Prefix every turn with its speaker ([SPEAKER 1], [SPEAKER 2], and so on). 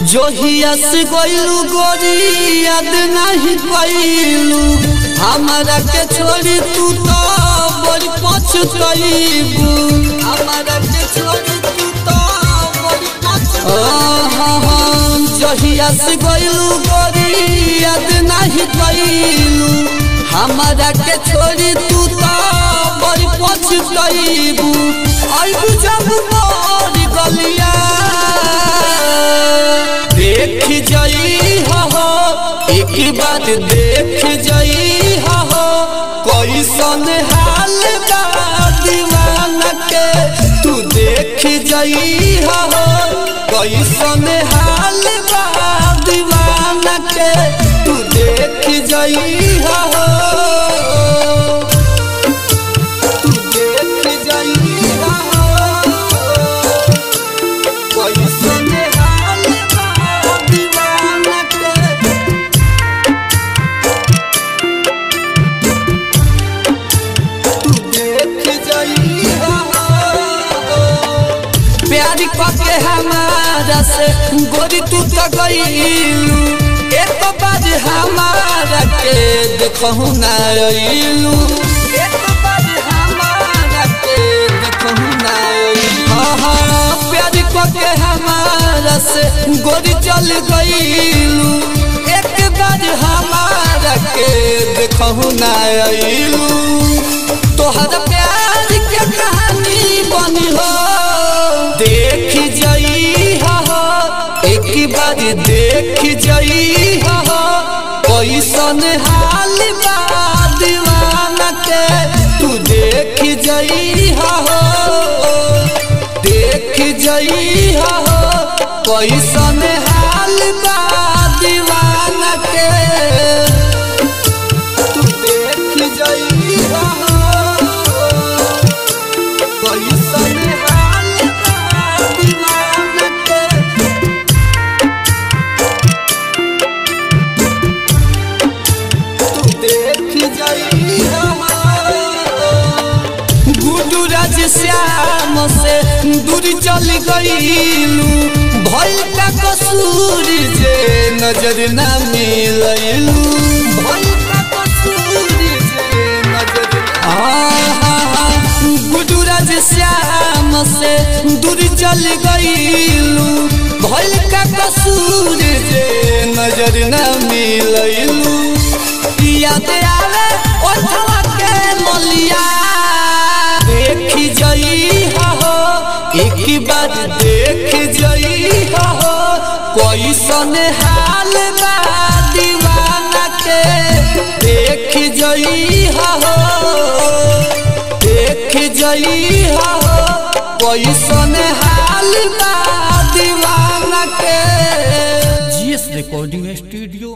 [SPEAKER 1] जोहिया से गइलू गोरी याद नहीं कइलू हमारा के छोड़ी तू तो बड़ी पछतइबू हमारा के छोड़ी तू तो बड़ी पछतइबू जोहिया से गइलू गोरी याद नहीं कइलू हमारा के छोड़ी तू तो बड़ी पछतइबू आइबू जब मोर गलिया देख जई हो एक बार देख जई हो कैसन हाल बा दीवाना के तू देख जई हो कैसन हाल बा दीवाना के तू देख जई हो तू देख जई हो कैसन हाल बा दीवाना के तू देख जई हो प्यारी पके हमारा से गोरी तू तो गईलू एक बार हमारा के देखहु ना अइलू एक बार हमारा के देखहु ना अइलू हाँ हाँ प्यारी पके हमारा से गोरी चल गईलू एक बार हमारा के देखहु ना अइलू तोहर प्यार के कहानी बनी हो देख जई हो एक बार देख जई हो कैसन हाल बा दीवाना के तू देख जई हो देख जई हो कैसन हाल बा दीवाना के तू देख जई हो कैसन हाल बा दीवाना के तू देख जई गुडू राज श्याम से दूर चल गईलू भइल का कसूर जे नजर ना मिलैलू भइल का कसूर जे नजर आहा गुडू राज श्याम से दूर चल गईलू भइल का कसूर जे नजर ना मिलैलू याद आवे ओठवा के मलिया देख जई हो एक बार देख जई हो कैसन हाल बा दीवाना के देख जई हो देख जई हो कैसन हाल बा दीवाना के
[SPEAKER 2] जीएस रिकॉर्डिंग स्टूडियो